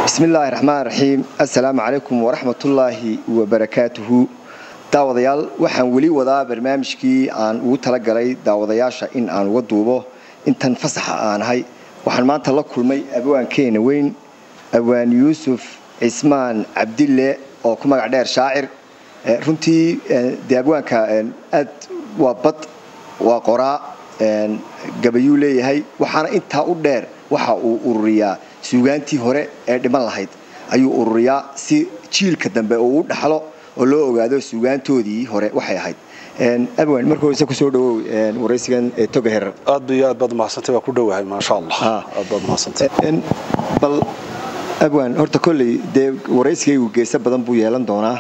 bismi illaahi raxmaan raxiim assalaamu calaykum waraxmatullaahi wabarakaatuhu daawadayaal waxaan weli wadaa barnaamijkii aan ugu talagalay daawadayaasha in aan uga duubo intan fasaxa aanahay waxaan maanta la kulmay abwaankeena weyn abwaan yuusuf cismaan cabdille oo ku magac dheer shaacir runtii dee abwaanka aad waa bad waa qoraa gabayuu leeyahay waxaana intaa u dheer waxa uu ururiyaa suugaantii hore ee dhiman lahayd ayuu ururiyaa si jiilka dambe uu u dhaxlo oo loo ogaado suugaantoodii hore waxay ahayd abwan marka horese kusoo dhawow waraysigan toga herar aad iyo aad baad mahadsantay waa ku dhowahay maasha allah aad baad mahadsantay bal abwan horta kolley dee waraysigaygu geeso badan buu yeelan doonaa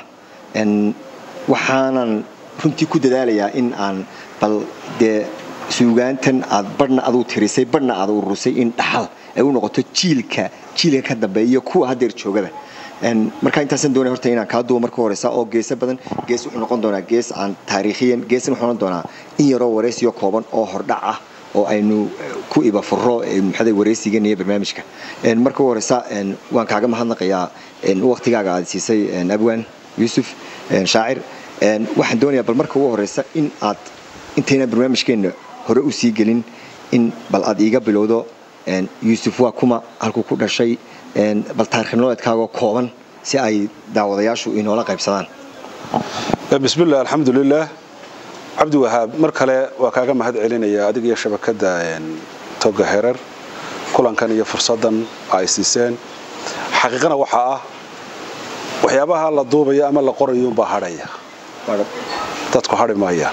waxaanan runtii ku dadaalayaa in aan bal dee suugaantan aad badhna aduu tirisay badhna aad ururisay in dhaxal ay u noqoto jiilka jiilka ka dambeeya iyo kuwa haddeer joogada markaa intaasan doonay horta inaan kaa duubo marka horeysa oo geeso badan gees wuxuu noqon doonaa gees aan taariikhiyan geesna wuxuu noqon doonaa in yaroo waraysiyo kooban oo hordhac ah oo aynu ku ibafuro maxada waraysigan iyo barnaamijka marka u horeysa waan kaaga mahadnaqayaa waqtigaaga aad siisay abwan yuusuf shaacir waxaan doonayaa bal marka ugu horeysa in aad intayna barnaamijkeenna hore u sii gelin in bal aad iiga bilowdo yuusuf waa kuma halkuu ku dhashay bal taarikh nololeedkaagoo kooban si ay daawadayaashu inoola qaybsadaan bismillah alxamdulilah cabdi wahaab mar kale waa kaaga mahad celinaya adig iyo shabakadda toga herar kulankan iyo fursaddan ay siiseen xaqiiqana waxaa ah waxyaabaha la duubaya ama la qorayuunbaa hadhaya dadku hadhi maaya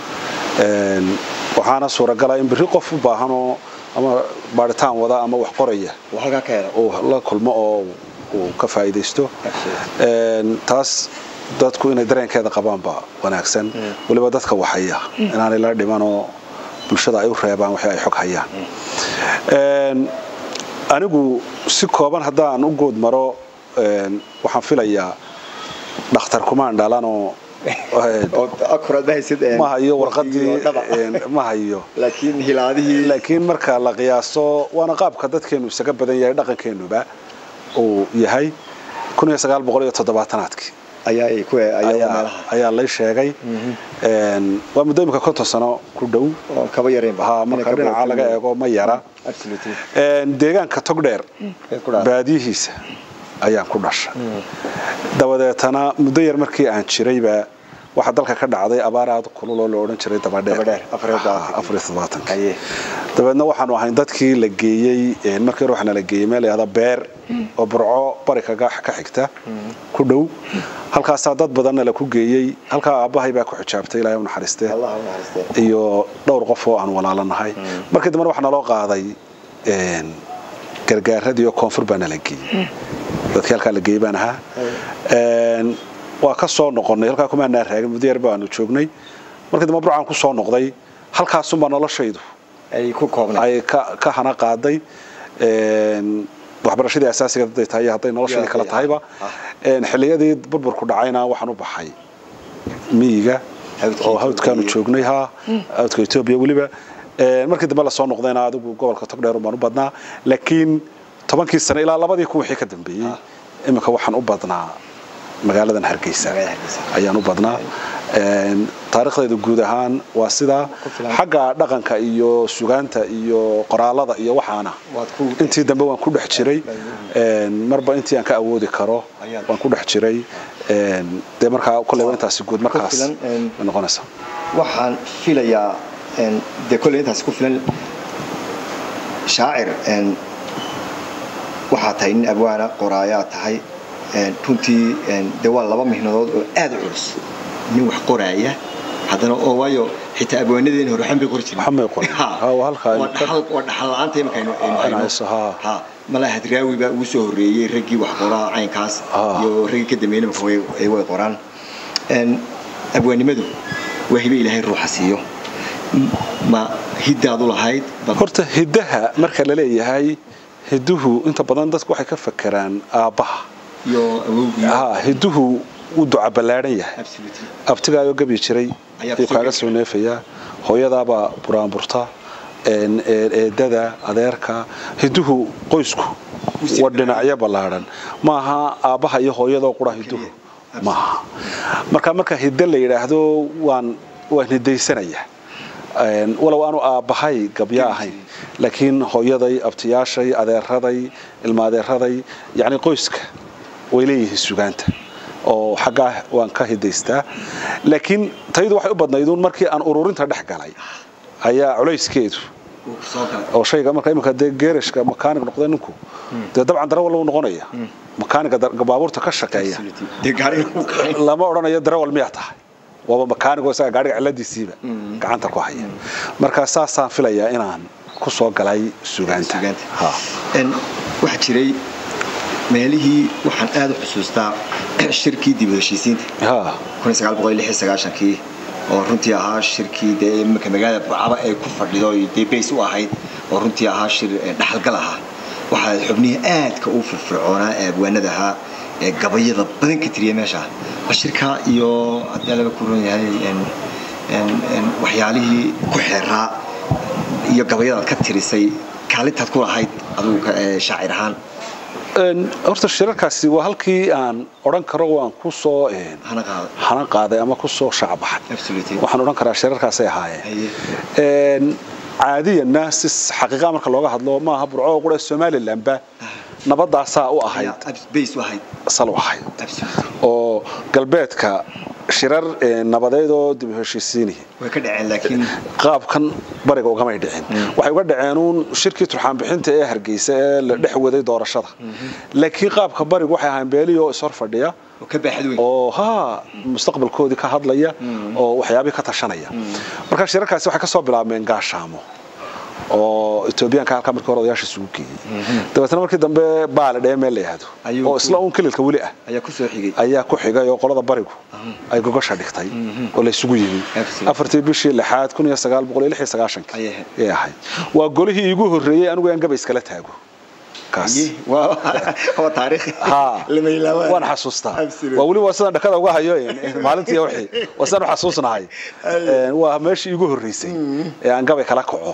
waxaana suuragala in biri qof u baahanoo ama baaritaan wada ama wax qoraya uu la kulmo oo uu ka faa'iidaysto taas dadku inay dareenkeeda qabaanba wanaagsan weliba dadka waxaya inaanay la dhimanoo bulshada ay u reebaan wixii ay xog hayaan anigu si kooban haddaan u good maro waxaan filayaa dhakhtar kumaan dhalanoo ma hayo warqadii ma hayo laakiin marka la qiyaaso waana qaabka dadkeenu isaga badan yahay dhaqankeenuba uu yahay aadkii ayaa lay sheegay waa muddo imika konton sano ku dhow marka dhinaca laga eego ma yara deegaanka togdheer baadiyihiisa ayaan ku dhashay dabadeetana muddo yar markii aan jirayba waxaa dalka ka dhacday abaar aad kululoo la odhan jiray dabadheer dabeedna waxaanu ahayn dadkii la geeyey markii hore waxaana la geeyey meel layahda beer oo burco bari kaga ka xigta ku dhow halkaasaa dad badanna la ku geeyey halkaa aabbahay baa ku xijaabtay ilaahay u naxariistee iyo dhowr qof oo aan walaalanahay markii dambena waxaa naloo qaaday gargaaradii oo koonfur baa nala geeyey dadkii halkaa la geeyey baan ahaa waa ka soo noqonnay halkaa kumaanaa raagin muddo yar baanu joognay markii dambe burcaan ku soo noqday halkaasunbaa noloshaydu ay ka hana qaaday waxbarashadii asaasiga hadday tahay iyo hadday noloshadii kala tahayba xilliyadii burburku dhacayna waxaan u baxay miyiga oo hawdkaanu joognay ha hawdka etoobiya weliba markii dambe lasoo noqdayna adigu gobolka togdheerun baan u badnaa laakiin tobankii sane ilaa labadii kun wixii ka dambeeyey iminka waxaan u badnaa magaaladan hargeysa ayaan u badnaa taariikhdayda guud ahaan waa sidaa xagga dhaqanka iyo sugaanta iyo qoraalada iyo waxaana intii dambe waan ku dhex jiray marba intii aan ka awoodi karo waan ku dhex jiray dee markaa koleyba intaasi guud markaas noqonaysa waxaan filayaa dee kolley intaasi ku filan shaacir waxaa tahay nin abwaana qoraayaa tahay runtii de waa laba mihnadood oo aad u culus nin wax qoraaya haddana oo waayo xitaa abwaanadeena hore waxan bay qori jireenwaa dhaxal la-aanta imika aynu hayno malaa hadraawi baa ugu soo horreeyey raggii wax qoraa caynkaas iyo raggii ka dambeeyna imika way qoraan abwaanimadu waa hibe ilaahay ruuxa siiyo ma hiddaadu lahayd horta hiddaha marka la leeyahay hidduhu inta badan dadku waxay ka fakeraan aabbaha hidduhu wuu duca ballaadhan yahay abtigaayoo gabi jiray ayuu kaaga soo neefayaa hooyadaabaa buraanburta eedada adeerka hidduhu qoysku waa dhinacyo ballaadhan maaha aabbaha iyo hooyadoo qura hiduhu maaha marka marka hidde la yidhaahdo waan waan hidaysanayaa walow aanu aabbahay gabyo ahayn laakiin hooyaday abtiyaashay adeeraday ilmaadeeraday yacni qoyska way leeyihiin sugaanta oo xaggaa waan ka hidaystaa laakiin taydu waxay u badnayduun markii aan ururinta dhex galay ayaa culayskeedu oo shayga marka iminka dee geerashka makaanig noqda ninku dee dabcan darawal uu noqonaya makaaniga baabuurta ka shaqeeya lama odhanayo darawal miyaa tahay waaba makaanigo isaga gaariga ciladiisiiba gacanta ku haya marka saasaan filayaa inaan ku soo galay sugaanta waxaa jiray meelihii waxaan aad u xusuustaa shirkii dib u heshiisiinta kii oo runtii ahaa shirkii dee iminka magaalada burcaba ay ku fadhido dee bays u ahayd oo runtii ahaa shir dhaxalgal ahaa waxaa xubnihii aadka u firfircoonaa ee abwaanada ahaa ee gabayada badan ka tiriya meesha bal shirkaa iyo haddii laga ku ron yahay waxyaalihii ku xeeraa iyo gabayadaad ka tirisay kaalintaad ku lahayd adugu shaacir ahaan horta shirarkaasi waa halkii aan odhan karo waan ku soo hana qaaday ama ku soo shacbaxay waxaan odhan karaa shirarkaasay ahaayeen caadiyanna si xaqiiqa marka looga hadlo maaha burco qura somalilandba nabadaasaa u ahayd sal u ahayd oo galbeedka shirar nabadeed oo dib u heshiisiinihi qaabkan bariga ugamay dhicin waxay uga dhaceenuun shirkii turxaanbixinta ee hargeysa ee la dhex waday doorashada laakiin qaabka barigu waxay ahaan beeliyoo ishor fadhiya oo ha mustaqbalkoodii ka hadlaya oo waxyaabii ka tashanaya marka shirarkaasi waxay ka soo bilaabmeen gaashaamo oo etoobiyaanka halkaa markii hore odayaasha isugu geeyey dabeetna markii dambe baale dhee meel la yihahdo oo isla uun kililka weli ah ayaa ku xigay oo qolada barigu ay gogosha dhigtay oo la isugu yimi afartii bishii lixaad kun iyo sagaal boqol iyo lix iyo sagaashankii ay ahayd waa golihii iigu horreeyey anigu aan gaba iskala taago waan xasuustaa waa weli waa sidaan dhakada uga hayo maalintii wixii waa sidaan u xasuusnahay waa meeshii iigu horreysay ee aan gabay kala kaco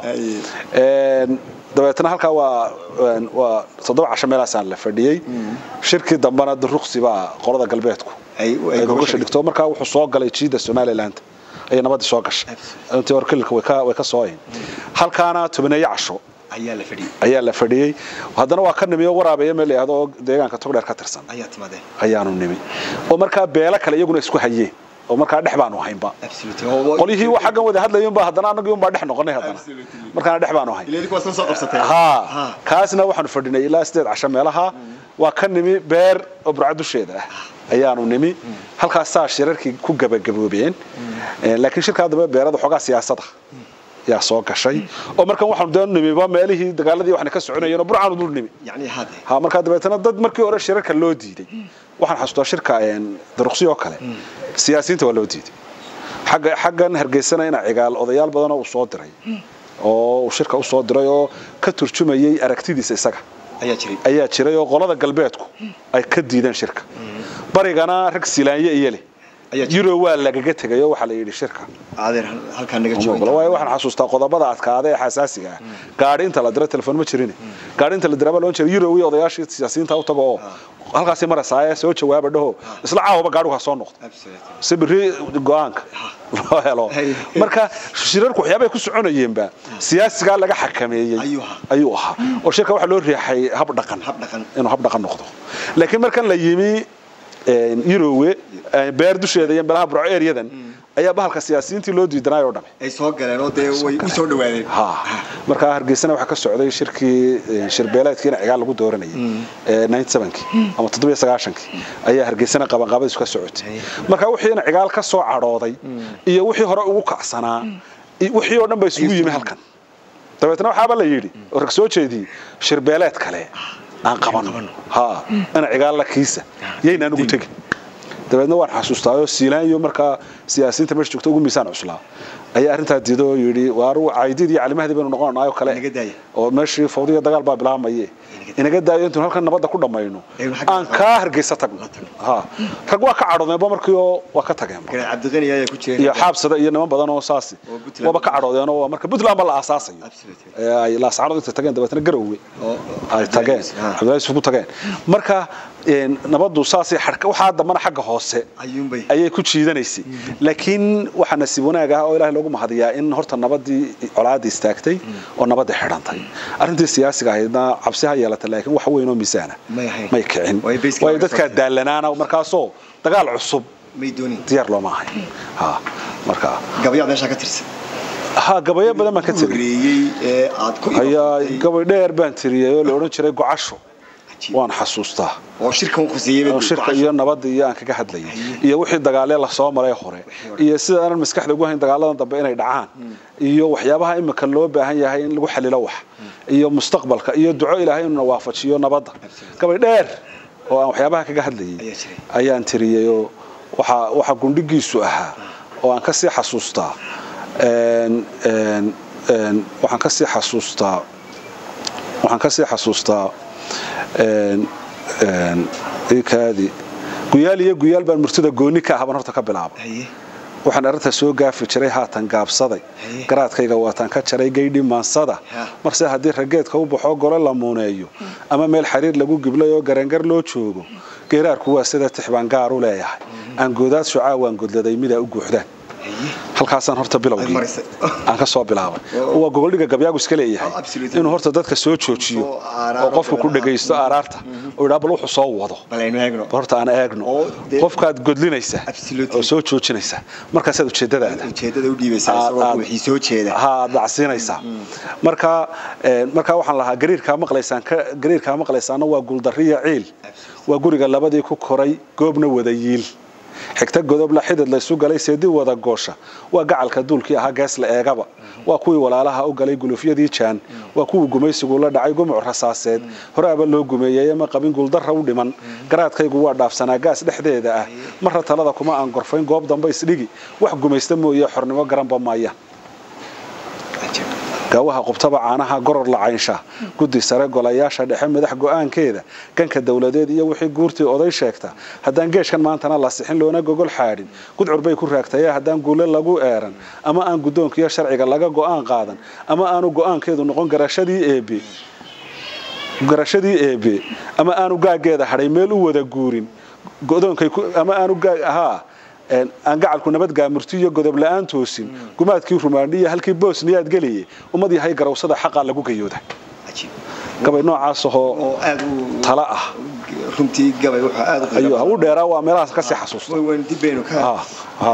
dabeetna halkaa waa waa toddoba casho meelaasaan la fadhiyey shirkii dambena duruqsi baa qolada galbeedku ay gogosha dhigto markaa wuxuu soo galay jiida somaliland ayay nabadii soo gashay intii hore kililka way ka sooyeen halkaana tobaneeyo casho ayaa la fadhiyey haddana waa ka nimi oo waraabeeya meel layihahdo oo deegaanka togdheer ka tirsan ayaanu nimi oo markaa beelo kale iyaguna isku hayeen oo markaa dhex baanu haynba qolyihii wa xaggan wada hadlayunba haddana annagii unbaa dhex noqonay haddana markaana dhex baanu hayn ha kaasna waxaanu fadhinay ilaa sideed casho meelaha waa ka nimi beer oo burca dusheeda ah ayaanu nimi halkaasaa shirarkii ku gabagaboobeen laakiin shirkaa dambe beerada xoogaa siyaasada yaa soo gashay oo markan waxaanu dee nimiba meelihii dagaaladii waxna ka soconayeen oo burcaanu dul nimi ha markaa dabeetana dad markii hore shirarka loo diiday waxaan xasuustaa shirka daruqsi oo kale siyaasiyiinta waa loo diiday xagga xaggan hargeysana ina cigaal odayaal badanoo uu soo diray oo uu shirka u soo diray oo ka turjumayay aragtidiisa isaga ayaa jiray oo qolada galbeedku ay ka diideen shirka barigana rag silaanye iyo leh yuro waa lagaga tegay oo waxaa la yidhi shirka waayo waxaan xasuustaa qodobada adkaada ee xasaasiga ah gaadhi inta la diro telefoon ma jirin gaadhi inta la diraba loon jiray yuro iyo odayaashii siyaasiyiinta u tago oo halkaasi marasaaye soo jawaaba dhaho isla caawaba gaadhigu ha soo noqdo si biri go-aanka loo helo marka shirarku waxyaabay ku soconayeenba siyaasigaa laga xakameeyey ayuu ahaa oo shirka waxaa loo riixay hab dhaqan inuu hab dhaqan noqdo laakiin markan la yimi yurowe beer dusheeda iyo meelaha burco eryadan ayaa bahalka siyaasiyiintii loo diidanay oo dhame ay soo galeen oo dee way u soo dhawaadeen ha markaa hargeysana waxaa ka socday shirkii shirbeeleedkiina cigaal lagu dooranayay ninety sevenkii ama toddobiyo sagaashankii ayaa hargeysana qabanqaabadiisu ka socotay markaa wixiina cigaal ka soo cadhooday iyo wixii hore ugu kacsanaa wixii oo dhan ba isugu yimi halkan dabeetna waxaaba la yidhi oo rag soo jeediyey shirbeeleed kale aan qabano ha ina cigaalla kiisa yaynaan ugu tegin dabeedna waan xasuustaayo siilaanyo markaa siyaasiyiinta meesha joogta ugu miisaan cuslaa ayaa arrintaa diido oo yidhi waaru caydid iyo calimahdii baynu noqonanaayoo kale Inaga daaya. oo meeshii fawdiya dagaal baa bilaabmaye inaga daayo intuun halkan nabadda ku dhammayno Aynu xagga aan soo- kaa hargeysa tagno ha rag waa ka cadhoodeenba markii oo waa ka tageenba Garaad cabdiqani ayaa ku jira iyo xaabsada iyo niman badan oo saasi Oo Puntland. waaba ka cadhoodeen oo marka puntland ba la aasaasayo Absolutely. ee ay laascaanood inta tageen dabeetana garowe oo ay tageen Ha. cabdillahi yusuf ku tageen marka een, nabaddu saasay xadhka waxaa dambana xagga hoose ayuunbay ayay ku jiidanaysay laakiin waxaa nasiib wanaag ah oo ilaahay loogu mahadiyaa in horta nabadii colaadii istaagtay oo nabadii xidhantay arrintii siyaasiga ahaydna cabsi ha yeelatay laakiin wax weyn oo miisaana May ahayn. may kicin Way basically waayo laga dadkaa soo daalanaana markaasoo dagaal cusub may doonin diyaar looma ahayn ha marka gabayaad meeshaa ka tirsan ha gabayo badan baan ka tiri horeeyey ee aad ku ayaa iibsatay gabay dheer baan tiriyay oo la odhan jiray gocasho waan xasuustaa oo shirkan ku siiyay oo shirka iyo nabadda iyo aan kaga hadlayay iyo wixii dagaalee lasoo maray hore iyo sida aanan maskaxda ugu hayn dagaaladan dambe inay dhacaan iyo waxyaabaha imika loo baahan yahay in lagu xalilo wax iyo mustaqbalka iyo duco ilaahay inuu na waafajiyo nabadda gabay dheer oo aan waxyaabaha kaga hadlayay Ayaa jiray. ayaan tiriyay oo waxa waxa gundhigiisu ahaa oo aan ka sii xasuustaa een een een waxaan ka sii xasuustaa waxaan ka sii xasuustaa een een ikaadi guyaal iyo guyaal baan murtida gooni ka ahaban horta ka bilaabay haye waxaan arrinta soo gaafi jiray haatan gaabsaday Haye. garaadkayga waataan ka jaray gaydhi maansada Ha. marse haddii rageedka u baxoo gole la muuneeyo ama meel xariir lagu giblay oo garangar loo joogo geeraarku waa sida tixbaan gaar u leeyahay aan goodaad shucaa waan godladay midaa u guuxdaan haye halkaasaan horta Ay bilowgii marisay. aan ka soo bilaabay Oo. waa gogoldhiga gabyaagu iska leeyahay Oh, absolutely. inuu horta dadka soo joojiyo Soo aaraaro oo qofka ku badan. dhagaysto aaraarta oo yidhaa bal wuxuu soo wado bal aynu eegno horta aan eegno Oo, dee- qofkaad godlinaysa Absolutely. oo soo joojinaysa markaasaad ujeedadaada ujeedada u dhiibaysaa isagoo aad- wixii soo jeeda ha aad dhacsiinaysaa marka een, marka waxaan lahaa gariirkaa maqlaysaan ka gariirkaa maqlaysaana waa guuldariya ciil waa guriga labadii ku koray goobna wada yiil xigta godobla xidid laysu galay seedi wada goosha waa gacalka duulkii ahaa gees la eegaba waa kuwii walaalaha u galay gulufyadii jaan waa kuwii gumaysigu la dhacay gumuc rasaaseed horaaba loo gumeeyey ma qabin guuldarra u dhiman garaadkaygu waa dhaafsanaa gaas dhexdeeda ah marra talada kuma aan gorfayn goob dambe isdhigi wax gumaysta mooye xornimo garanba maayaan gaawaha qubtaba caanaha goror la caynsha guddi sare golayaasha dhexe madax go'aankeeda ganka dowladeed iyo wixii guurtii oday sheegta haddaan geeshkan maantana la sixin loona gogol xaadhin gudcur bay ku raagtaye haddaan guule lagu eeran ama aan guddoonkiyo sharciga laga go'aan qaadan ama aanu go'aankeedu noqon garashadii eebe garashadii eebe ama aanu gaageeda hadhay meel u wada guurin godoonkay ku- ama aanu gaag ahaa een, aan gacalku nabad gaamurti iyo godob la'aan toosin gumaadkii rumaandhiya halkii boosniyaad geliye ummad yahay garawsada xaqaa lagu gayooda cajiib gabay noocaas ahoo oo aad u tala ah runtii gabay wuxuu aad u ayuu u dheeraa waa meelahaas ka sii xasuusta way waan dib baynu ka ha ha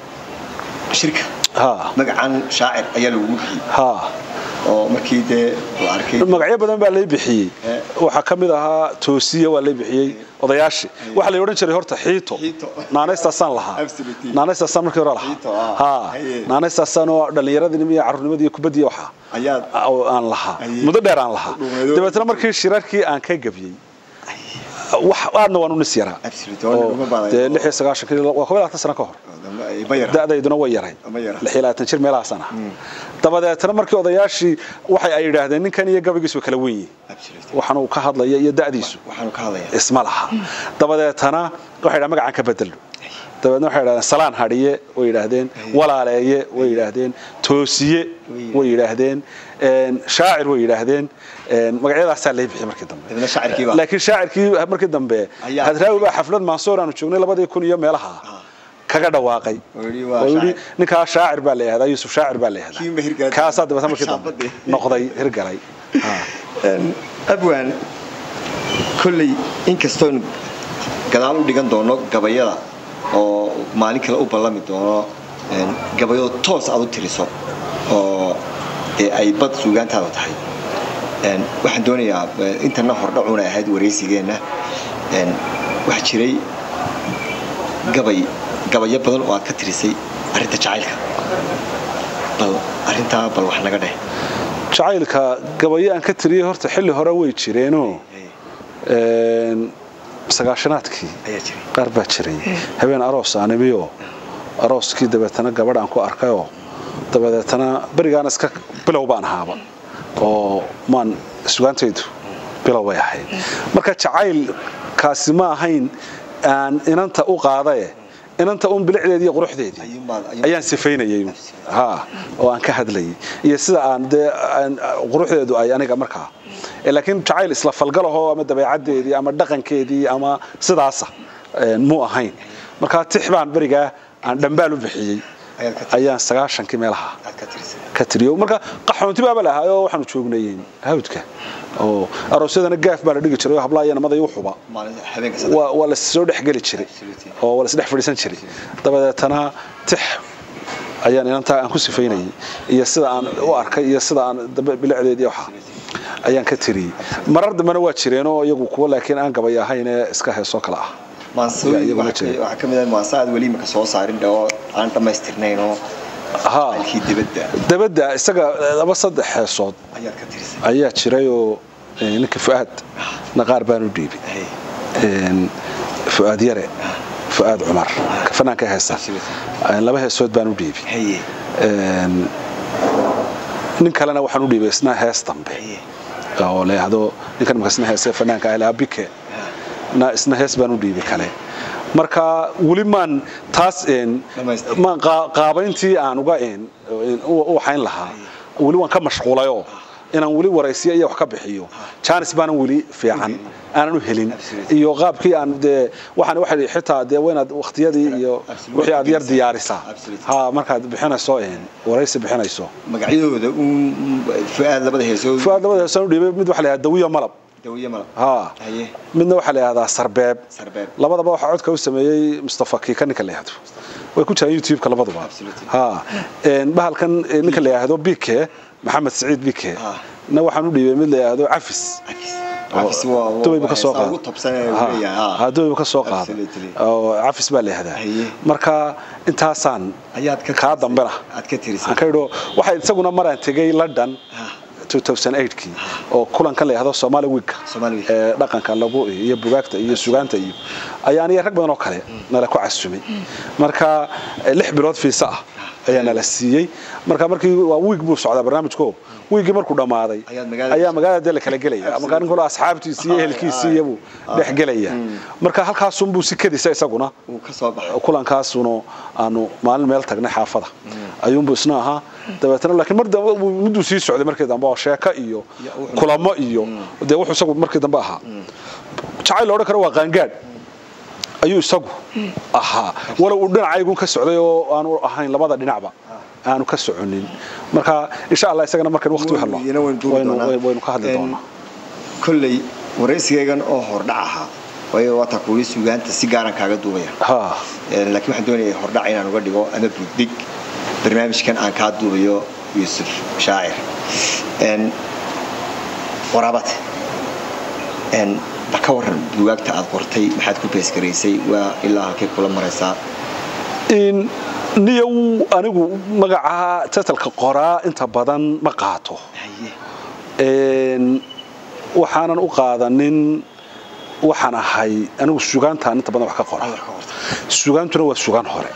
shirka ha magacan shaacir ayaa lagu bixiyey ha oo markii dee la arkay magacyo badan baa lay bixiyey Eh. waxaa ka mid ahaa toosiya waa lay bixiyey odayaashii waxaa la odhan jiray horta xiito Xiito. naanaystaasaan lahaa Absolutely. naanaystaasaan markii hore Xiito, lahaa ah. ha Haye. naanaystaasaan oo dhallinyaradii iyo carruurnimadii iyo kubaddii waxaa ayaad oo aan lahaa Haye. muddo dheer aan lahaa Dhuumeedo. dabeetna markii shirarkii aan ka gabyey wax aadna waan u nis yaraa Absolutely, waa oo uma baadayo. dee lix iyo sagaashankii waa kob iyo labaatan sano ka hor ma yara da'dayduna way yaray Ma yara. lix iyo labaatan jir meelahaasaan ah dabadeetna markii odayaashii waxay ay yidhaahdeen ninkan iyo gabaygiisu waa kala wen yihiin Absolutely. waxaan uu ka hadlaya iyo da'diisu waxaanu ka hadlayaa isma laha dabadeetana waxay dhahaan magacaan ka bedelno dabeedna waxay yidhahdeen salaan hadhiye way yidhaahdeen walaaleeye way yidhaahdeen toosiye way yidhaahdeen een, shaacir way yidhaahdeen een, magacyadaasaa lay bixiyey markii dambe Dabeedna shaacirkii baa- laakiin shaacirkii markii dambe Ayaa- hadraawi baa xaflad mansoor aanu joognay labadii kun iyo meelaha kaga dhawaaqay Oo yidhi waa oo yidhi shaacir. ninkaa shaacir baa la yihahdaa yuusuf shaacir baa la Kii ma hirgalay? yihahdaa kaasaa dabeetna markii dambe Shaabadii. noqday hirgalay Ha. abwaan kolley inkastoon gadaal u dhigan doono gabayada oo maalin kale u ballami doono een, gabayado toos aad u tiriso oo dee ay bad suugaantaada tahay Een, waxaan doonayaa eh, intana hordhacuuna ahayd waraysigeenna een, waxaa jiray gabay gabayo badan oo aad ka tirisay arrinta jacaylka bal arrintaa bal wax naga dheh jacaylka gabayo aan ka tiriyey horta xilli hore way jireenoo een, sagaashanaadkii ayaa jiray qaar baa jiray habeen aroos aanimiyo arooskii dabeetana gabadh aan ku arkayoo dabadeetana berigaana iska bilow baan ahaaba oo maan sugaantaydu bilow bay ahayd marka jacaylkaasi ma ahayn aan inanta u qaadae inanta un bilicdeedii iyo quruxdeedii ayaan sifaynayay ha oo aan ka hadlayay iyo sida aan dee quruxdeedu ay aniga markaa laakiin jacayl isla falgalahoo ama dabeecaddeedii ama dhaqankeedii ama sidaasa muu ahayn markaa tix baan berigaa aan dhambaal u bixiyey ayaan sagaashankii meelaha ka tiriyo marka qaxoonti baaba lahaayoo waxaanu joognay hawdka oo aroosyadana gaaf baa la dhigi jiray oo hablaa iyo namada igu xuba waa la soo dhexgeli jiray oo waa la isdhex fadhiisan jiray dabadeetana tix ayaan inantaa aan ku sifaynayay iyo sida aan u arkay iyo sida aan bilicdeedii waxa ayaan ka tiriyey marar dambena waa jireenoo iyagu kuwa laakiin aan gabay ahayn ee iska heesoo kale ah waxaa ka mid ah maansa aad weli imaka soo saarin oo aan dhammaystirnayn oo alkii dibadda dabadda isaga laba saddex heesood ayaad ka tirisay ayaa jirayoo ninka fu'aad naqaar baan u dhiibay fu'aad yare fu'aad cumar ka fanaanka heesa laba heesood baan u dhiibay nin kalena waxaan u dhiibay isna hees dambe oo leehdo ninkan marka isna heese fanaanka ah abike na isna hees baan u dhiibay kale marka weli maan taas maan qaabayntii aan uga u waxayn lahaa weli waan ka mashquulayoo inaan weli waraysiya iyo wax ka bixiyo jaanis baanan weli fiican aanan u helin iyo qaabkii aan dee waxaan waxay xitaa dee waynaad waqtiyadii iyo wixii aad yar diyaarisaa ha markaad bixinayso waraysi bixinayso magacyadooda fuaad labada heesood fuaad labada heesood u dhiibay mid waxa la yidhahdaa dawiyo malab ha midna waxaa la yidhahdaa sarbeeb labadaba waxaa codka u sameeyey mustafa kiika ninka la yidhahdo way ku jiraan youtube-ka labaduba ha bahalkan ninka la yidhahdo bike maxamed saciid bike na waxaan u dhiibay mid la yidhahdo cafis dubaybu ka soo qaada dubaybu ka soo qaada oo cafis baa la yihahdaa marka intaasaan kaa dambena aan ka idho waxay isaguna maraan tegay london 2008kii oo kulankan la yidhahdo Somali Week ee dhaqanka lagu iyo bugaagta iyo sugaanta iyo ayaan iyo rag badan oo kale nala ku casumay marka lix bilood fiisa ah ayaa nala siiyey marka markii waa week buu socdaa barnaamijku wiigi markuu dhamaaday ayaa magaalada la kala gelaya marka nin kale asxaabtiisii iyo ehelkiisii iyo dhex gelaya marka halkaasun buu si kadisa isaguna kulankaasuna aanu maalin meel tagnay xaafada ayuunbu isna ahaa dabeetana laakiin mar dambe mudduu sii socday markii dambe oo sheeko iyo kulamo iyo dee wuxuu isagu markii dambe ahaa jacayl odhan karo waa qaangaadh ayuu isagu ahaa walow uu dhinacaygun ka socday oo aanu ahayn labada dhinacba aanu ka soconin marka insha allah isagana markan waqti u helno waynu ka hadli doonaa kolley waraysigaygan oo hordhac ahaa waayo waataa kuuli sugaanta si gaaran kaaga duubaya laakiin waxaan doonaya hordhac inaan uga dhigo ama buugdig barnaamijkan aan kaa duubayo yuusuf shaacir waraabate bal ka waran bugaagta aad qortay maxaad ku beesgaraysay waa ilaa halkay kula maraysaa niyow anigu magaca tatalka qoraa inta badan ma qaato waxaanan u qaadanin waxaan ahay anigu sugaantaan inta badan wax ka qora sugaantuna waa sugaan hore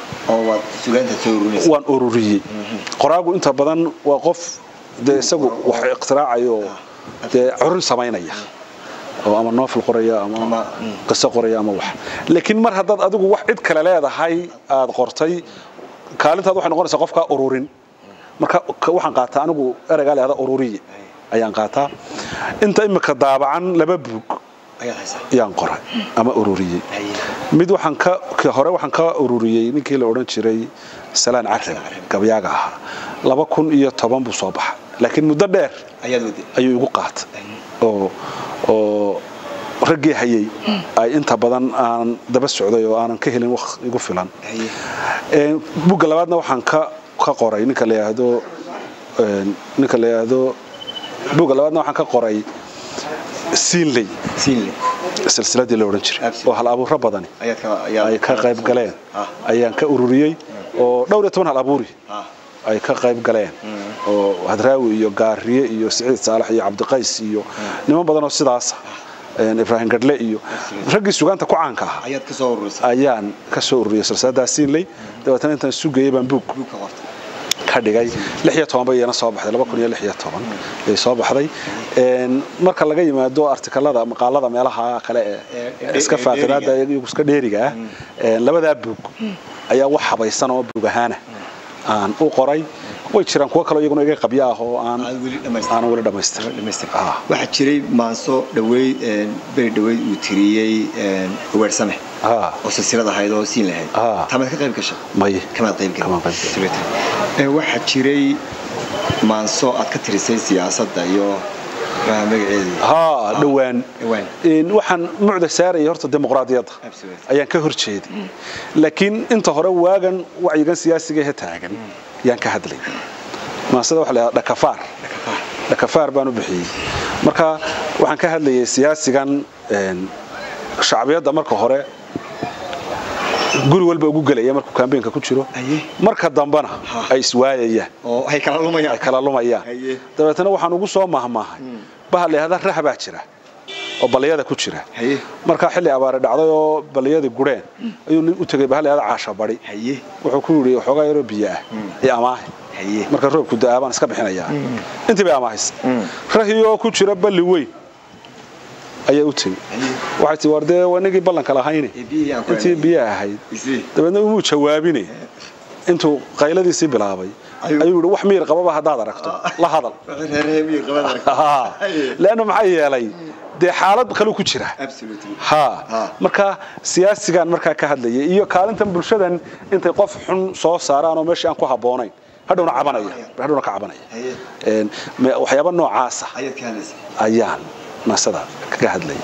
waan ururiyey qoraagu inta badan waa qof dee isagu wax iqtiraacayo dee curin samaynaya oo ama noofil qoraya ama qiso qoraya ama wax laakiin mar haddaad adigu wax cid kale leedahay aad qortay kaalintaad waxay noqonaysaa qofkaa ururin marka waxaan qaataa anigu ereygaa leehda ururiye ayaan qaataa inta imika daabacan laba buug ayaan qoray ama ururiyey mid waxaan ka hore waxaan ka ururiyey ninkii la odhan jiray salaan carab gabyaaga ahaa laba kun iyo toban buu soo baxa laakiin muddo dheer ayuu igu qaatay oo oo raggii hayay ay inta badan aan daba socday oo aanan ka helin wax igu filan bugga labaadna waxaan ka ka qoray ninka la yidhaahdo ninka la yidhaahdo bugga labaadna waxaan ka qoray siinley silsiladii la odhan jiray oo hal abuuro badani ay ka qayb galeen ayaan ka ururiyey oo dhowr iyo toban hal abuuri ay ka qayb galeen oo hadraawi iyo gaariye iyo siciid saalax iyo cabdiqays iyo niman badan oo sidaasa ibraahim gadhle iyo raggii sugaanta ku caanka ah ayaan ka soo ururiyey silsiladaa siinley dabeetana intaan sugayay baan buug ka dhigay bay iyana soo baxday ay soo baxday marka laga yimaado artikalada maqaalada meelaha kale ee iska faaqidaada iyagu iska dheeriga ah labadaa buug ayaa wax habaysan oo buug ahaana aan u qoray way jiraan kuwo kaloo iyaguna iga qabyo ah oo aan weli dhammaystirin waxaa jiray maanso dhaweyd beri dhaweyd uu tiriyey weersame oo silsilad ahayd oo siin lahayd tamaad ka qayb gashay may kamaad qayb gashay waxaa jiray maanso aad ka tirisay siyaasadda iyo haa dhowaan waxaan mucda saaraya horta dimuqraadiyadda ayaan ka hor jeeday laakiin inta hore waagan wacyigan siyaasiga he taagan yaan ka hadlay maasada waxa la dhakafaar dhakafaar baan u bixiyey marka waxaan ka hadlayay siyaasigan shacbiyadda marka hore guri walba ugu gelaya markuu kambeynka ku jiro marka dambena ay iswaayayaan ay kala lumayaan dabeetna waxaan ugu soo mahmaahay bahal lahada rah baa jira oo balliyada ku jira markaa xilli abaare dhacday oo balliyadii gureen ayuu nin u tegay bahal lahada caasha bari wuxuu ku yidhi waxoogaa yaroo biyo ah iyo amaahe marka roobku da'aa baan iska bixinayaa intii bay amaahaysa rahiyoo ku jira balli weyn ayaa u tegi waxay tii war dee wanagii ballanka lahayne intii biyo ahayd dabeedna umuu jawaabine intuu qayladiisii bilaabay ayuu yidhi wax miyir qababa haddaad aragto la hadal leanna maxaa yeelay dee xaalad kaluu ku jira ha marka siyaasigan markaa ka hadlayay iyo kaalintan bulshadan intay qof xun soo saaraan oo meeshii aan ku habboonayn hadhowna cabanaya hadhowna ka cabanaya waxyaaba noocaasa ayaan maasada kaga hadlaya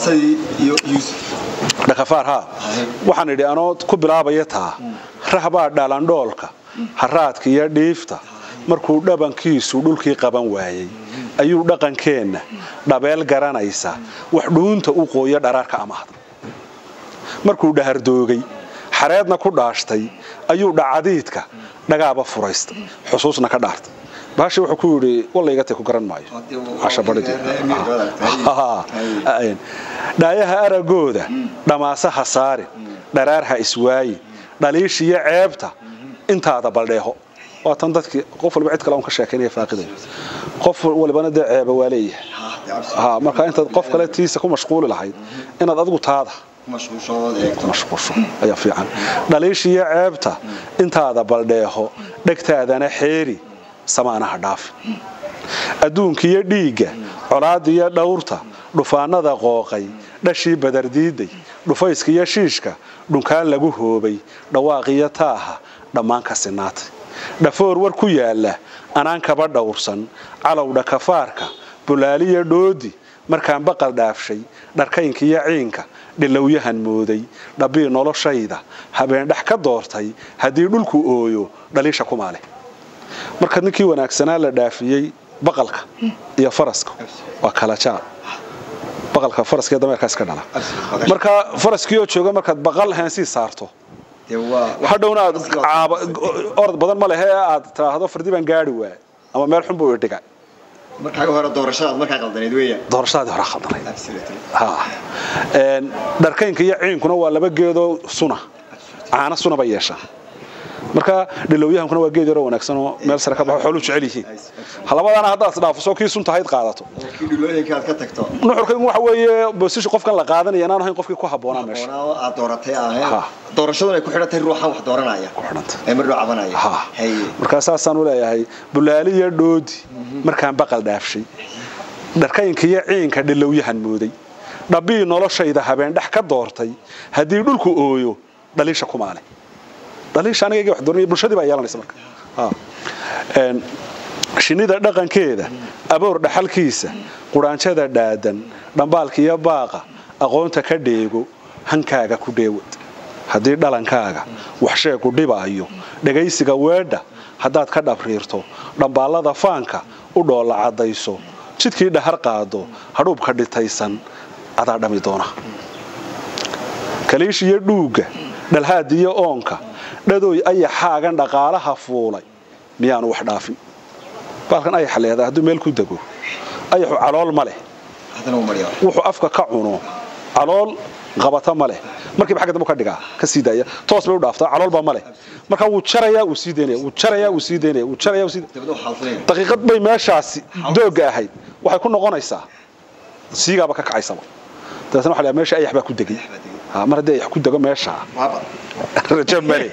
dhakafaar haa waxaan idhi anoo ku bilaabaya taa rahbaa dhalandhoolka haraadka iyo dhiifta markuu dhabankiisu dhulkii qaban waayey ayuu dhaqankeenna dhabeel garanaysa wax dhuunta u qooyo dharaarka amaahda markuu dhahardoogay xareedna ku dhaashtay ayuu dhacadiidka dhagaaba furaystay xusuusna ka dhaartay bahashi wuxuu ku yidhi wallaygatay ku garan maayo dhaayaha aragooda dhammaase ha saarin dharaar ha iswaayin dhaliishiyo ceebta intaada baldheeho waa tan dadkii qof walba cid kale un ka sheekaynaya faaqidayo qof walbana dee ceeba waa leeyahay marka intaad qof kale tiisa ku mashquuli lahayd inaad adigu taada mashquusho ayaa fiican dhaliishiyo ceebta intaada baldheeho dhegtaadana xeeri samaanaha dhaafi adduunkiiyo dhiigga colaadiyo dhawrta dhufaanada qooqay dhashii badardiiday dhufayskiyo shiishka dhunkaan lagu hoobay dhawaaqiyo taaha dhammaan ka sinaatay dhafoor war ku yaalla anaan kaba dhawrsan calowdha kafaarka bulaaliyo dhoodi markaan baqal dhaafshay dharkaynkiyo ciinka dhilowyahan mooday dhabbii noloshayda habeendhex ka doortay haddii dhulku ooyo dhaliisha kumaale marka ninkii wanaagsanaa la dhaafiyey baqalka iyo faraska waa kala jaad baqalka faraska iyo dameerkaas ka dhala marka faraskii oo jooga markaad baqal heensii saarto hadhowna aad orod badan ma lehe aad tiraahdo fardi baan gaari waay ama meel xun buu idhiga doorashadaadii hore khaldanayd dharkaynka iyo ciinkuna waa laba geedoo suna caana suna bay yeeshaa marka dhilowyahankuna waa geed yaroo wanaagsan oo meel sare ka baxo xooluu jecel yihiin labadaana haddaad isdhaafiso kii suntahayd qaadato nuxurkaygu waxa weeye bosishi qofkan la qaadanaya inaan ahayn qofkii ku habboonaa meesha doorashaduna ay ku xidhantahay ruuxan wax dooranaya ee mar dhoo cabanaya markaa saasaan u leeyahay bulaali iyo dhoodi markaan baqal dhaafshay dharkaynka iyo ciinka dhilowyahan mooday dhabbii noloshayda habeendhex ka doortay haddii dhulku ooyo dhaliisha kumaale dhaliisha aniga wax doonaya bulshadii baa yeelanaysa marka shinnida dhaqankeeda aboor dhaxalkiisa quraanjada dhaadan dhambaalka iyo baaqa aqoonta ka dheego hankaaga ku dheewad haddii dhalankaaga wax sheegu dhibaayo dhegaysiga weedha haddaad ka dhabriirto dhambaallada faanka u dhoolla caddayso jidkii dhahar qaado hadhuubka dhitaysan adaa dhami doona kaliishiyo dhuugga dhalhaadiyo oonka dhadooy ayaxaagan dhaqaalaha fuulay miyaanu wax dhaafin baalkan ayaxa leedaa hadduu meel ku dego ayaxu calool ma leh wuxuu afka ka cuno calool qabata ma leh markiiba xagga dambe ka dhigaa ka sii daaya toos bay u dhaaftaa caloolba male marka wuu jarayaa wuu sii daynaya wuu jarayaa wuu sii daynaya wuu jarayaa wuu sii daqiiqad bay meeshaasi doogga ahayd waxay ku noqonaysaa siigaaba ka kacaysaba dabeetna waxa la meesha ayax baa ku degay mar haddii ayax ku dego meesha rajo male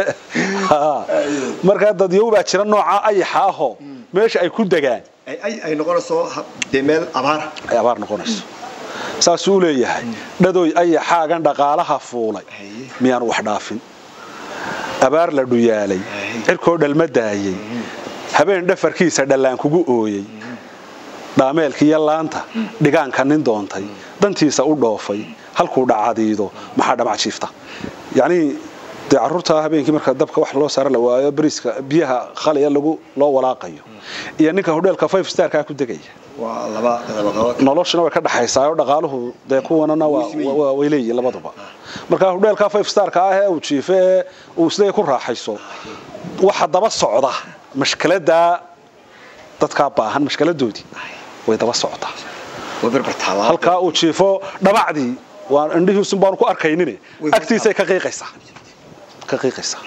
markaa dadyow baa jira nooca ayaxa ahoo meesha ay ku degaan ay noqonayso dee meel abaar ay abaar noqonayso saasuu u leeyahay dhadooy ayaxaagan dhaqaalaha fuulay miyaan wax dhaafin abaar la dhuyaalay cirkoo dhalma daayey habeen dhafarkiisa dhallaan kugu ooyey dhaameelkiiyo laanta dhigaanka nin doontay dantiisa u dhoofay halkuu dhacadiido maxaa dhamac jiifta yacnii dee carruurta habeenkii marka dabka wax loo saara la waayo bariiska biyaha khaliya lagu loo walaaqayo iyo ninka hodheelka five starkaa ku degaya noloshuna way ka dhaxaysaa dhaqaaluhu dee kuwanana way leeyihin labaduba marka hodheelka five starka ah ee uu jiife ee uu siday ku raaxayso waxa daba socda mashkaladaa dadkaa baahan mashkaladoodii way daba socotaa halkaa uu jiifo dhabacdii waa indhihiisun baanu ku arkaynin agtiisay ka qiiqaysaa ka qiiqaysaa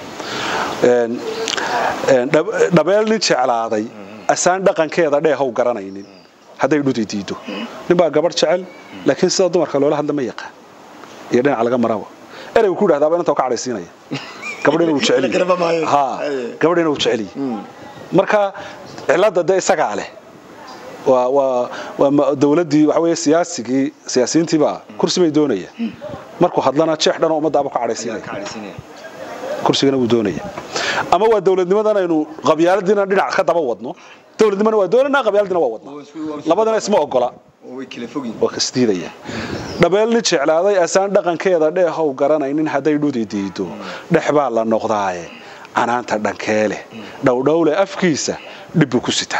dhabeel nin jeclaaday asaan dhaqankeeda dheehow garanaynin hadday dhudi diido nin baa gabadh jecel laakiin sida dumarka loola hadla ma yaqaan iyo dhinac laga maraba ereygu ku dhahdaaba inta ka cadhaysiinaya gabadhina uu jecel gabadhina uu jecel marka cilada dee isagaa leh waa dowladdii waxa weeye siyaasigii siyaasiyiintiibaa kursi bay doonaya markuu hadlana jeex dhanoo ummadaaba ka cadhaysiinaya kursigana wuu doonaya ama waa dowladnimadan aynu qabyaaladiina dhinac ka daba wadno dowladnimana waa doonanaa qabyaaladina waa wadnaa labadana isma ogola waa kasdiidaya dhabeel nin jeclaaday asaan dhaqankeeda dheehow garanaynin hadday dhudi diido dhex baa la noqdaaye canaanta dhankeeleh dhowdhowle afkiisa dhibbuu ku sitaa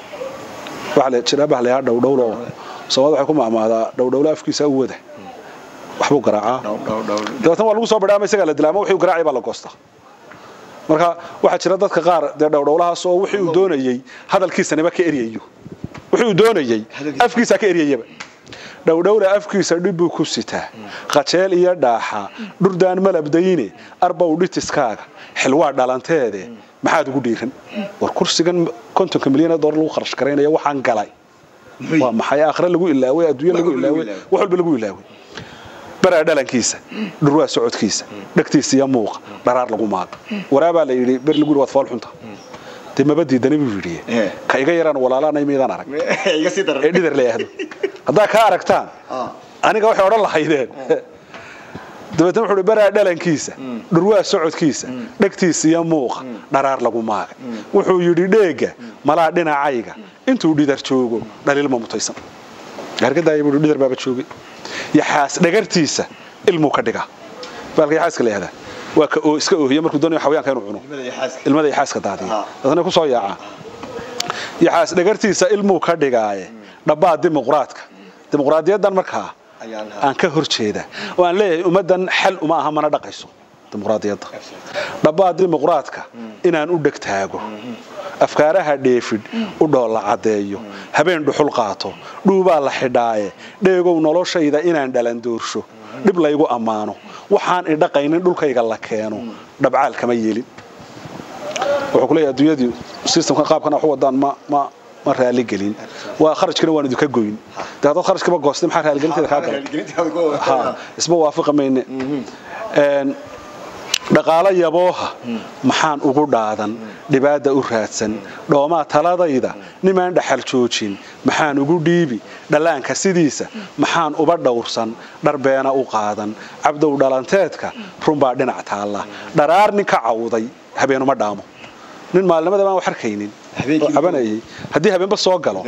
waxaa la jiraa baa layaa dhowdhowle oo soomaalida waxay ku maamaadaa dhowdhowle afkiisa u wada waxbuu garaacaa dabeetna waa lagu soo badhaa ama isagaa la dilaa ama wixii garaacay baa la goostaa marka waxaa jira dadka qaar dee dhowdhowlahaas oo wixii uu doonayey hadalkiisanaba ka eryayo wixii uu doonayey afkiisaa ka eryayaba dhowdhowle afkiisa dhibbuu ku sitaa qajeel iyo dhaaxa dhurdaan malabdayne arbow dhitiskaaga xilwaa dhalanteede maxaad ugu dhiiran war kursigan kontonka milyan ee doolar lagu kharash garaynaya waxaan galay waa maxay aakhire lagu ilaaway adduunye lagu ilaaway wax walba lagu ilaaway baraa dhalankiisa dhurwaa socodkiisa dhegtiisa iyo muuqa dharaar lagu maaqa waraabaa la yidhi ber lagu yidhi waad fool xunta dee maba diidani buu yidhi ka iga yaraan walaalaanay miidaan arag ee dhidar leeyahdo haddaa kaa aragtaan aniga waxay odhan lahaydeen dabeetna wuxuu hi baraa dhalankiisa dhurwaa socodkiisa dhegtiisa iyo muuqa dharaar lagu maagay wuxuu yidhi dheegga malaa dhinacayga intuu dhidar joogo dhaliilma mutaysan hargadaaya buu dhidar baaba joogay yaxaas dhagartiisa ilmuu ka dhigaa baalka yaxaaska la yihahdaa waa ka iska oohiya markuu doonayo xawayaanka inuu cuno ilmada yaxaaska daadiya dadna ku soo yaacaa yaxaas dhagartiisa ilmuu ka dhigaaye dhabbaa dimuqraadka dimuqraadiyaddan markaa aan ka hor jeeda oo aan leeyahay ummaddan xal uma aha mana dhaqayso dimuqraadiyadda dhabbaa dimuqraadka inaan u dhegtaago afkaaraha dheefidh u dhoolla caddeeyo habeen dhuxul qaato dhuubaa la xidhaaye dheegow noloshayda inaan dhalan doorsho dhib laygu ammaano waxaan idhaqaynin dhulkayga la keeno dhabcaal kama yeelin wuxuu kuleeyahay adduunyadii systemka qaabkan wax u wadaan ma ma ma raali gelin waa kharajkana waan idinka goyn dee haddaad kharajkaba goostay maxaa raaligelinteeda kaa galay ha isma waafiqa mayne dhaqaalo yabooha maxaan ugu dhaadan dhibaada u raadsan dhoomaa taladayda nimaan dhaxal joojin maxaan ugu dhiibi dhallaanka sidiisa maxaan uba dhowrsan dharbeena u qaadan cabdow dhalanteedka runbaa dhinac taalla dharaar nin ka cawday habeenuma dhaamo nin maalinimada baan wax arkaynin cabanayay haddii habeenba soo galo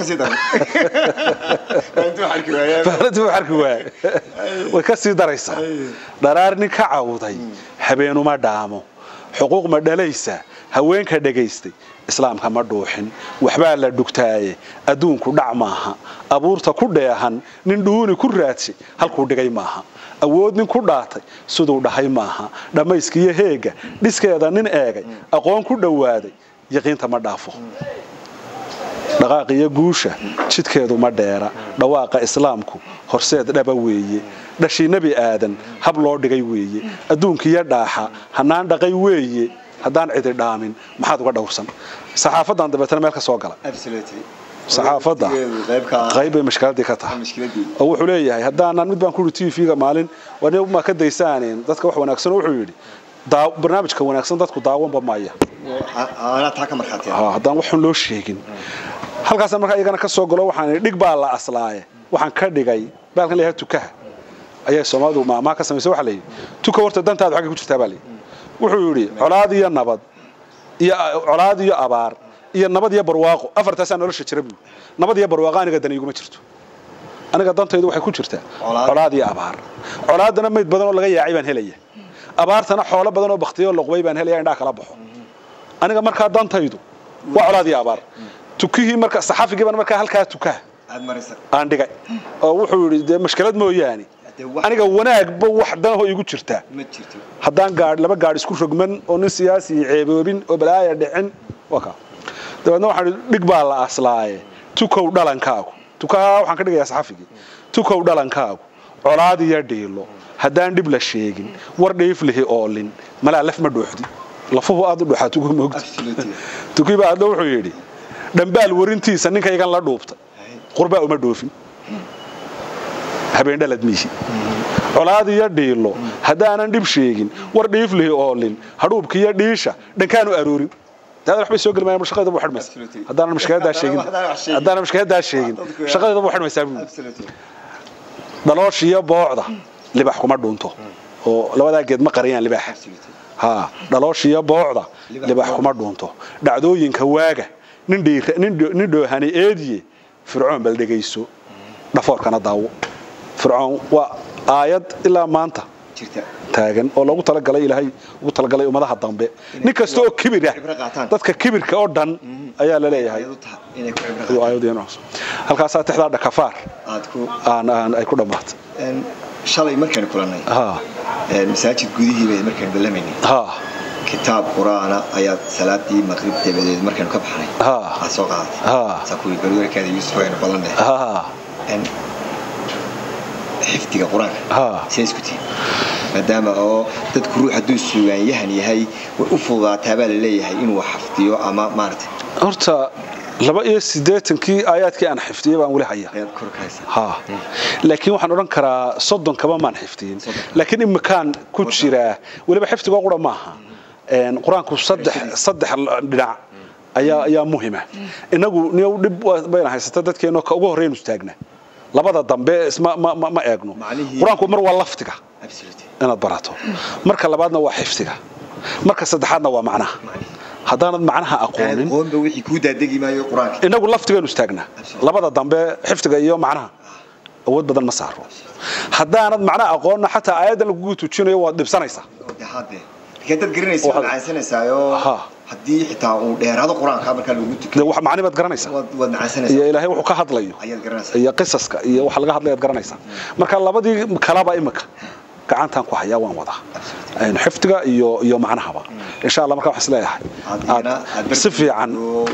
way ka sii daraysaa dharaar nin ka cawday habeenuma dhaamo xuquuq ma dhalaysa haweenka dhagaystay islaamka ma dhuuxin waxbaa la dhugtaaye adduunku dhac maaha abuurta ku dheehan nin dhuuni ku raadshay halkuu dhigay maaha awood nin ku dhaatay siduu dhahay maaha dhammayskiiyo heegga dhiskeeda nin eegay aqoon ku dhowaaday yaqiinta ma dhaafo dhaqaaqiyo guusha jidkeedu ma dheera dhawaaqa islaamku horseed dhaba weeye dhashii nebi aadan hab loo dhigay weeye adduunkiiyo dhaaxa hanaan dhaqay weeye haddaan cidi dhaamin maxaad uga dhowrsan saxaafadan dabeetana meel ka soo gala saxaafadda qayb bay mashkiladii ka tahay oo wuxuu leeyahay haddaanan mid baan ku yidhi tv-ga maalin ma ka daysaaneen dadka wax wanaagsan wuxuu yidhi barnaamijka wanaagsan dadku daawanba maya haddaan waxun loo sheegin halkaasaan markaa iyagana ka soo galo waxaan dhig baa la aslaaye waxaan ka dhigay baalkan leeyahay tukaha ayay soomaalidu maamaha ka samaysay waxa layidhi tuka horta dantaadu xagga ku jirtaa baa layidhi wuxuu yidhi colaad iyo nabad iyo colaad iyo abaar iyo nabad iyo barwaaqo afartaasaa nolosha jira buu nabad iyo barwaaqo aniga dan iguma jirto aniga dantaydu waxay ku jirtaa colaad iyo abaar colaadana mayd badan oo laga yaacay baan helaya abaartana xoolo badan oo baktiyo loqbay baan helaya indhaa kala baxo aniga markaa dantaydu waa colaad iyo abaar tukihii marka saxafigii baan markaa halkaa tukaha aan dhigay oo wuxuu yidhi dee mashkilad mooyaane aniga wanaagba wax danahoo igu jirtaa haddaan gaadh laba gaadh isku rogman oo nin siyaasi ceeboobin oo balaaya dhicin waka dabeedna waxaan dhig baa la aslaaye tukow dhalankaagu tukaha waxaan ka dhigayaa saxafigii tukow dhalankaagu colaad iyo dhiilo haddaan dhib la sheegin war dhiif lihi oolin malaa laf ma dhuuxdi lafuhu aad u dhuuxaa tukuhi moogta tukiiba adna wuxuu yidhi dhambaal warintiisa ninkaygan la dhuubtay qurbaa uma dhoofin habeen dhalad miihi colaad iyo dhiilo haddaanan dhib sheegin war dhiif lihi oolin hadhuubka iyo dhiisha dhankaanu aroorin daada waxbay soo geli maayaan shaqadeeda buu xidhmaysa haddaanan mashkiladaa sheegin haddaanan mashkiladaa sheegin shaqadeeda buu xidhmaysaa buu dhaloosha iyo boocda libax kuma dhunto oo labadaa geed ma qariyaan libaaxa ha dhaloosha iyo boocda libax kuma dhunto dhacdooyinka waaga nin dhoohani eediye fircoon bal dhegayso dhafoorkana daawo fircoon waa aayad ilaa maanta taagan oo loogu talagalay ilaahay ugu talagalay ummadaha dambe nin kasta oo kibir ah dadka kibirka oo dhan ayaa la leeyahay halkaasaa tixdaa dhakafaar ay ku dhammaatay shalay markaan kulannay masaajid gudihii bay markaan ballamaynay kitaab qur-aana ayaad salaadii maqrib dabadeed markaanu ka baxnay aad soo qaadatay saa kuwii barweerkaada yuusuf aynu badanne xifdiga qur-aanka siday isku tihin maadaama oo dadku ruux hadduu suugaanyahan yahay way u fududaataa baa la leeyahay inuu xafdiyo ama maarata horta laba iyo siddeetankii aayaadkii aan xifdiyey baan weli haya ha laakiin waxaan odhan karaa soddon kaba maan xifdiyin laakiin imikaan ku jiraa weliba xifdigoo qura maaha qur-aanku saddex saddex dhinac ayaa ayaa muhima inagu niyow dhib bayna haysata dadkeenoo ka ugu horreynu istaagna labada dambe ma eegno qur-aanku mar waa laftiga inaad barato marka labaadna waa xifdiga marka saddexaadna waa macnaha haddaanad macnaha aqoonin inagu laftigaynu istaagnaa labada dambe xifdiga iyo macnaha awood badan ma saaro haddaanad macnaha aqoonna xataa aayaddan lagugu tujinayo waad dhibsanaysaa dad garanaysa macaansanaysaayoo haddii xitaa uu dheeraado qur-aanka markaa lagu tukiyo wax macni baad garanaysaa waad macaansanaysaa iyo ilaahay wuxuu ka hadlayo iyo qisaska iyo waxa laga hadlayaad garanaysaa marka labadii kalaba imika gacantaan ku hayaa waan wadaa xifdiga iyo iyo macnahaba insha allah markaa waxaan isleeyahay si fiican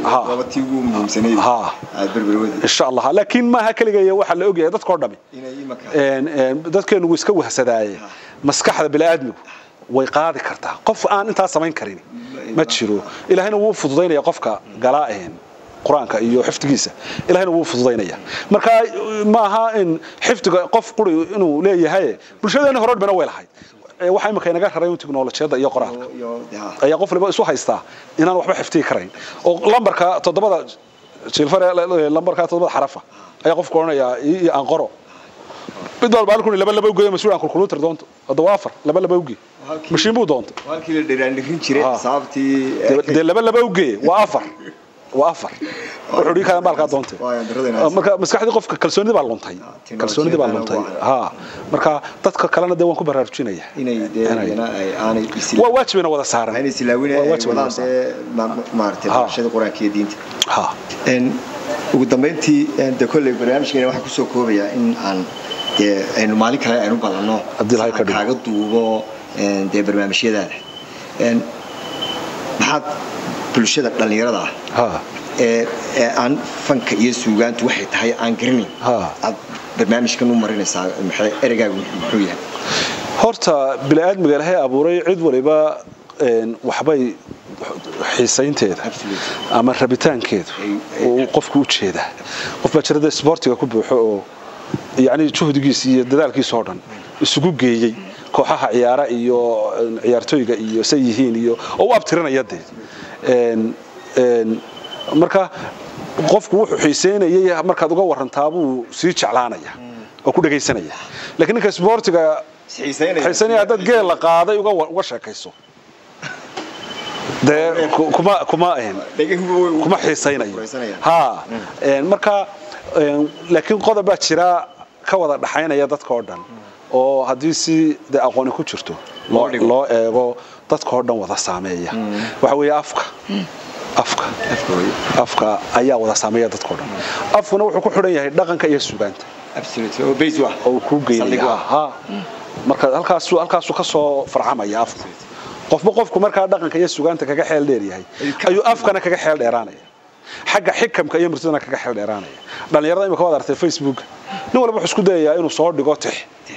insha allah laakiin maaha keligeeya waxaa la ogyahay dadkoo dhami dadkeenu wuu iska wahsadaaye maskaxda bini'aadmigu way qaadi kartaa qof aan intaa samayn karin ma jiro ilaahayna wuu fududaynaya qofka galaa qur-aanka iyo xifdigiisa ilahayna wuu fududaynaya marka ma aha in xifdiga qof quri inuu leeyahay bulshadeena hore dhibana way lahayd waxa imika inaga raray tiknolojiyadda iyo qoraalka ayaa qof waliba isu haystaa inaan waxba xifdigi karayn oo lambarka toddobada jilfare lambarka toddobada xarafa ayaa qofku odhanayaa iyo aan qoro mid walba halkuni laba laba ugeeyo mas-uul aan kulkuluutar doonto hadda waa afar laba laba ugeey mashiin buu doontay halkii la dhiraandhirin jiray xisaabtii dee laba laba ugeeye waa afar waa afar wuxuu dhigi karaa baalkaa doontay marka maskaxdii qofka kalsoonidii baa luntay kalsoonidii baa luntay ha marka dadka kalena dee waan ku baraarujinaya waa waajibina wada saaran inay silaawinayaan maaragtay barashada qur-aanka iyo diinta ha ugu dambayntii de kolley barnaamijkeena waxaan kusoo koobayaa in aan dee aynu maalin kale aynu badanno kaaga duubo dee barnaamijyadaada maxaad bulshada dhallinyarada ah ee ee aan fanka iyo suugaantu waxay tahay aan garanayn Ha. aad barnaamijkan u marinaysaa maxay ereygaagu muxuu yahay horta bini'aadmiga ilaahay abuuray cid waliba een, waxbay xiisaynteeda Absolutely. ama rabitaankeedu Ay- ay- uu qofku u jeedaa qof baa jirada isboortiga ku buuxo oo yacni juhdigiisa iyo dadaalkiisa oo dhan isugu geeyey kooxaha ciyaara iyo een, ciyaartooyga iyo say yihiin iyo oo u abtirinaya dee Een, een, marka qofku wuxuu xiiseynayay markaad uga warantaa buu sii jeclaanaya oo ku dhegaysanaya laakiin ninka isboortiga xiisanaya haddaad geel la qaaday uga wa- uga sheekayso dee ku- kuma kuma een, kuma xiisaynayo ha een, marka een, laakiin qodob baa jira ka wada dhaxaynaya dadka oo dhan oo haddii si de aqooni ku jirto loo Loo dhigo. loo eego dadka oo dhan wada saameeya waxa weeye afka afka afka ayaa wada saameeya dadka oo dhan afkuna wuxuu ku xidhan yahay dhaqanka iyo sugaanta oo uu kuu geynaya ha marka halkaasuu halkaasuu ka soo farcamaya afku qofba qofku markaa dhaqanka iyo sugaanta kaga xeel dheer yahay ayuu afkana kaga xeel dheeraanaya xagga xikamka iyo murtidana kaga xeel dheeraanaya dhallinyarada imika waad artay facebook nin walba wuxuu isku dayayaa inuu soo dhigo tix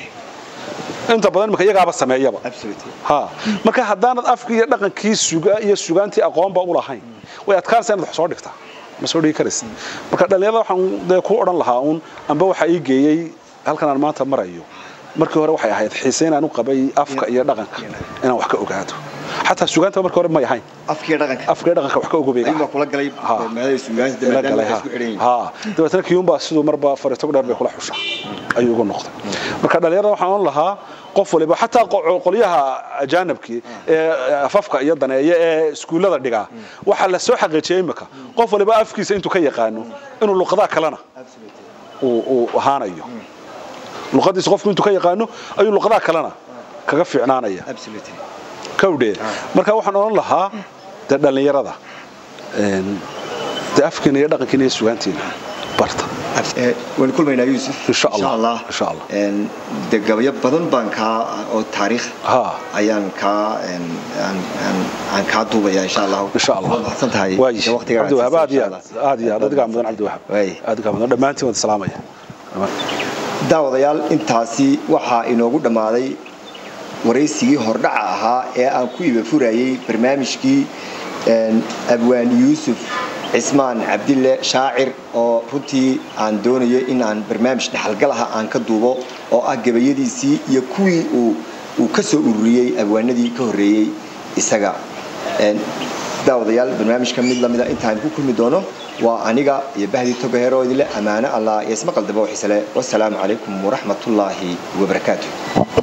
inta badan imika iyagaaba sameeyaba ha marka haddaanad afkii iyo dhaqankii suga iyo sugaantii aqoonba u lahayn way adkaanaysaa inaad wax soo dhigtaa ma soo dhigi karaysa marka dhallinyarada waxaan dee ku odhan lahaa uun amba waxaa ii geeyey halkan aan maanta marayo markii hore waxay ahayd xiise inaan u qabay afka iyo dhaqanka inaan wax ka ogaado xataa sugaanta markii hore may ahayn afkiiyo dhaqanka afka iyo dhaqanka wax ka ogobay ayuunbaa kula galay Ha. maadada suugaanta ila maadaama galay ay ha isku xidhan yihiin ha dabeetana kiyuunbaa siduu marba fariito dheer bay kula xushaa ayuu ugu noqday marka dhallinyarada waxaan oran lahaa qof waliba xataa qo- qolyaha ajaanibkii ee afafka iyo daneeya ee iskuullada dhigaa waxaa la soo xaqiijiyay imika qof waliba afkiisa intuu ka yaqaano inuu luqadaha kalena uu uu ahaanayo luqadiisa qofku intuu ka yaqaano ayuu luqadaha kalena kaga fiicnaanaya Absolutely. kawdhee marka waxaan odhan lahaa dee dhallinyarada een, dee afkiina iyo dhaqankiina iyo sugaantiina barta Eh, waan kulmaynaa yuusuf Insha Allah. Insha Allah. Een, dee gabayo badan baan kaa oo taariikh ha ayaan kaa een, aan- aan- aan kaa duubaya insha allah insha allah Waad mahadsan tahay waayi Dee waqtigaa cabdiwahaab aad iyo insha aad Allah. aad iyo aad adigaa mudan cabdiwahaab Waay. adigaa mudan dhammaantiin wada salaamaya daawadayaal intaasi waxaa inoogu dhammaaday waraysigii hordhaca ahaa ee aan ku iba furayey barnaamijkii een, abwaan yuusuf cismaan cabdille shaacir oo runtii aan doonayo in aan barnaamij dhexalgalaha aan ka duubo oo ah gabayadiisii iyo kuwii uu uu ka soo ururiyey abwaanadii ka horreeyey isaga Een, daawadayaal barnaamijka mid lamida intaan ku kulmi doono waa aniga iyo bahdii togaheeroo idile ammaano allah iyo ismaqal dabo xiisale wasalaamu calaykum waraxmatullaahi wabarakaatu